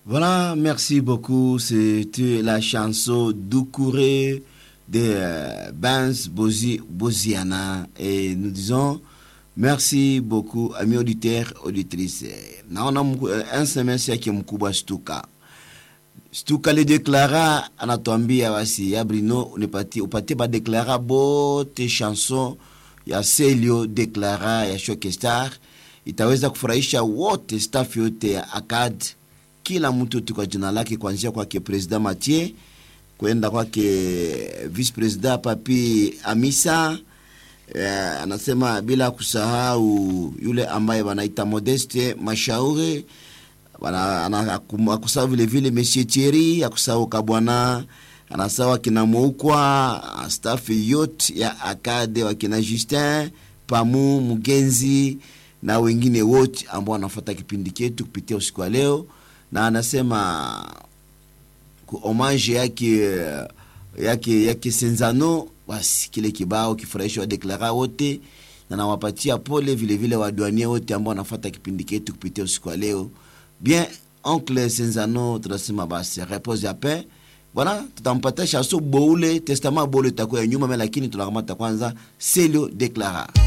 Voilà, merci beaucoup. C'était la chanson Doucouré de euh, Benz Bozi, Boziana. Et nous disons merci beaucoup, amis auditeurs, auditrices. Naona un semestre yake mkubwa Stuka. Stuka lideklara anatuambia basi ya Brino unipatie upatie badeklara bote chanson ya Celio deklara ya Shokestar itaweza kufurahisha wote staff yote ya ACAD kila mtu tu kwa jina lake, kuanzia kwake president Mathieu kwenda kwake vice president Papi Amisa. Eh, anasema bila kusahau yule ambaye wanaita Modeste Mashauri, akusahau vile vile Monsieur Thierry, akusahau Kabwana, anasahau akina Moukwa, staff yote ya Akade, wakina Justin Pamu Mugenzi na wengine wote ambao wanafuata kipindi chetu kupitia usiku wa leo na anasema ku homage yake yake yake Senzano, basi kile kibao kifurahisha wadeklara wote, na nawapatia pole vile vile wadwanie wote ambao wanafuata kipindi chetu kupitia usiku wa leo. Bien oncle Senzano, tunasema basi repose ya paix. Bwana, tutampatia chanson boule testament boule takuwa nyuma, lakini tunakamata kwanza Celio Declara.